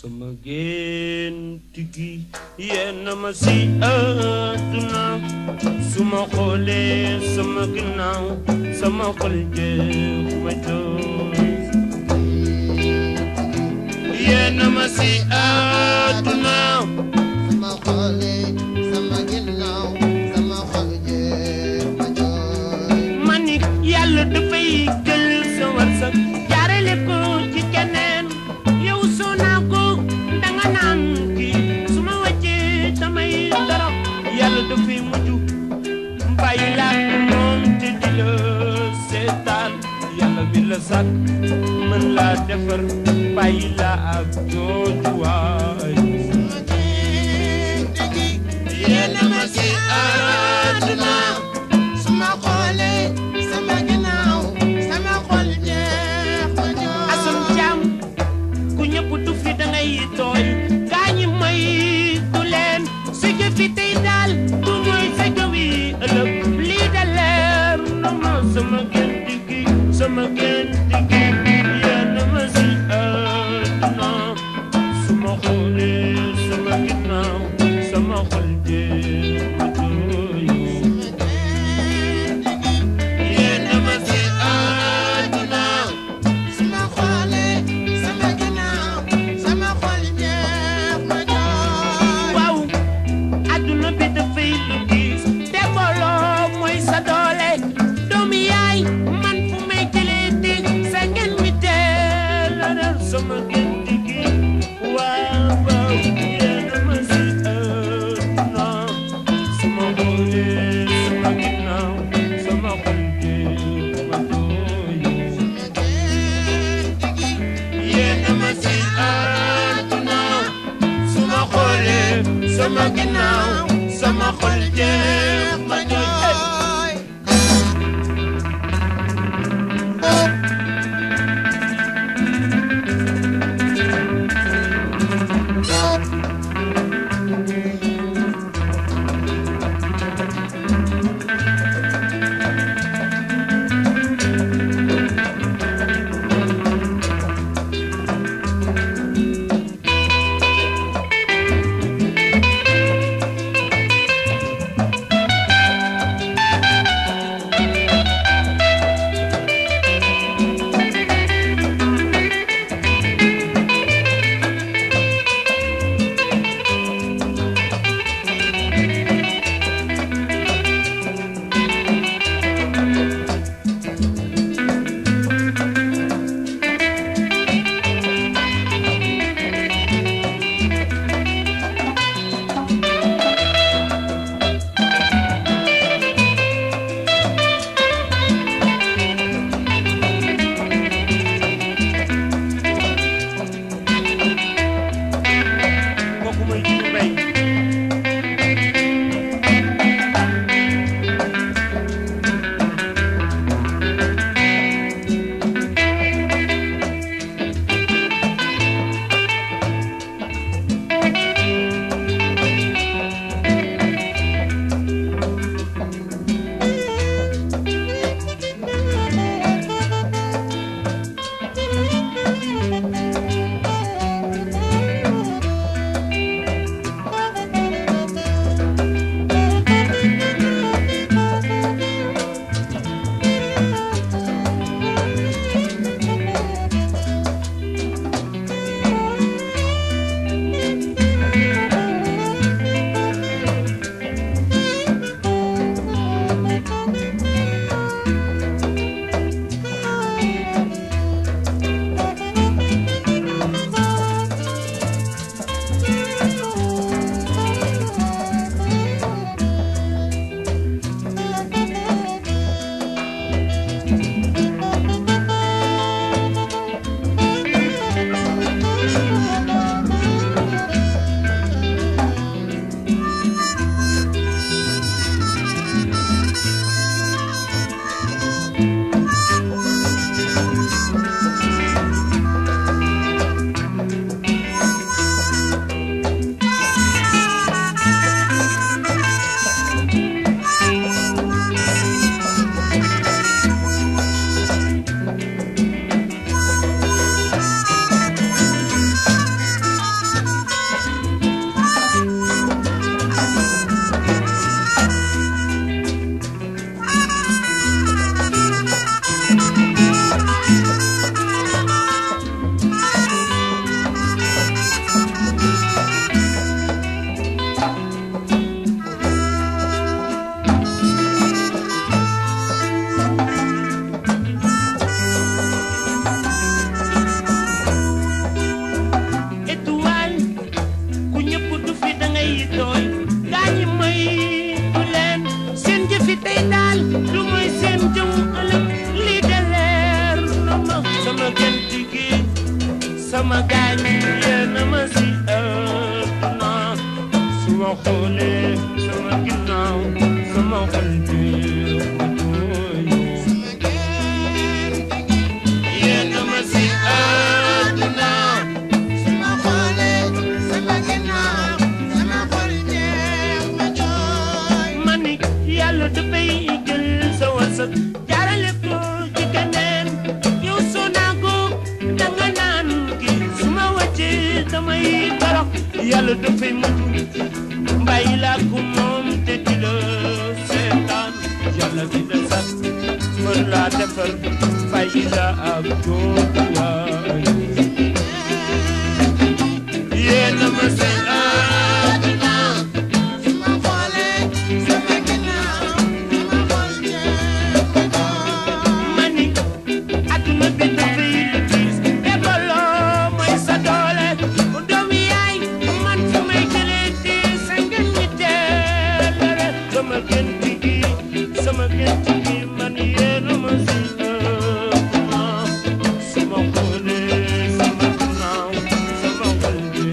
sama gént gi yenn ma si àdduna su ma xoolee sama ginnaaw sama xol jeex ma jooy yenn ma si àdduna sama xole sama ginnaaw sama xol jeex ma jooy ma ni yàlla dafay jël sa warsak jaarale ko ci keneen yow soo naa ko danga naan kii su ma wàccee damay dara yàlla dafay mujj bàyyi laa moom te di la seetaan yàlla bi la sàkk mën laa defar bàyyi laa ak jooju waay sama gént gi yéen a ma si àdduna sama xole sama ginnaaw sama xol jeex ma jooy asam jaam ku ñëpp du fi da ngay tooy gaa ñi may du leen su jëfi tey daal du mooy sa jëwi ëllëg lii da leer na ma sama gént gi sama gént gi yenn ma si àdduna su ma xoolee sama ginnaaw sama xol jeex ma jooy yéen a ma si àdduna sama xole sama ginnaaw sama xol jeex ma jooy waaw adduna bi dafay lu diis te mbooloo mooy sa doole doomu yaay man fu may jëlee di sa ngeen mi teel a dal sama gént gi waaw waaw yéen a ma si àdduna sama xoolee sama ginnaaw sama xol jeex ma jooy yéen a ma si àdduna su ma xoolee sama ginnaaw sama xol jeex ma jooy kooku mooy Jibi Mbay xoolee sama ginnaaw sama xol bi ma jooy yéen a ma si àdduna sama xoole sama ginnaaw sama xol jeex ma jooy ma ni yàlla dafay jël sa wërsëg jaarale ko ci keneen yow soo naago danga naan ki su ma wàccee damay torox yàlla dafay mujj mbàyyi laa ko moom te di la seetaan yàlla di la sax mën laa defal bàyyi la ak joojuwaay yéen a ma si àdduna sama xoole sama ginnaaw sama xol jeex ma jooy mani adduna bi dafay lu tiis te booloo mooy sa doole doomu yaay man fu may jëlee di sa ngeen ñi teelere sama gént gi sama gént gi man yéen a ma si ëpp ma sama xoole sama ginnaaw sama xol bi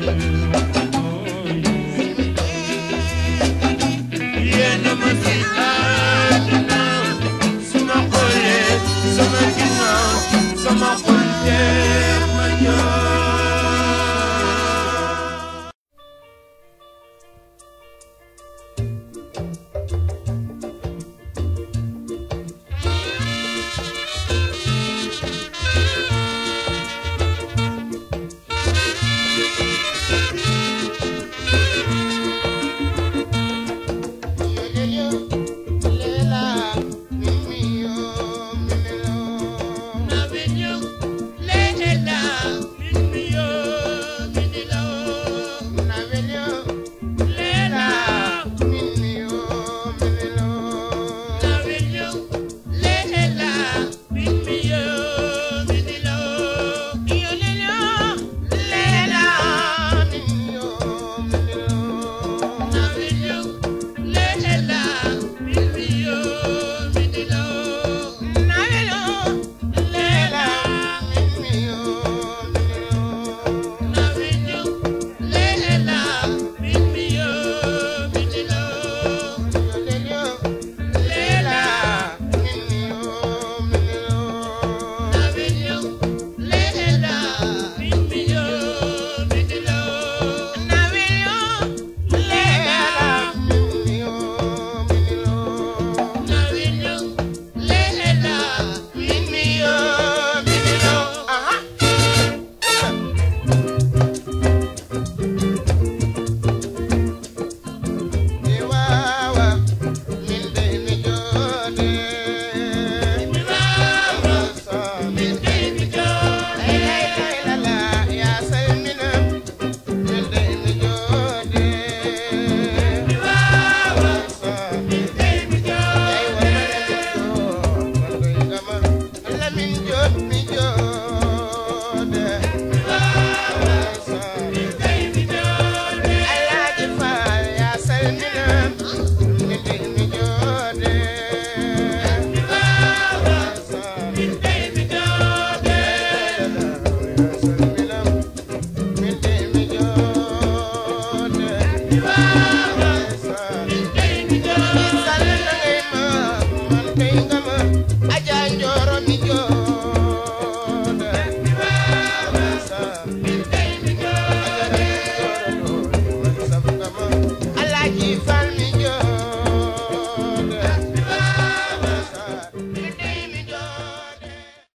yéen a ma si àdduna sama xoolee sama ginnaaw sama xol jeex ma jooy Yes,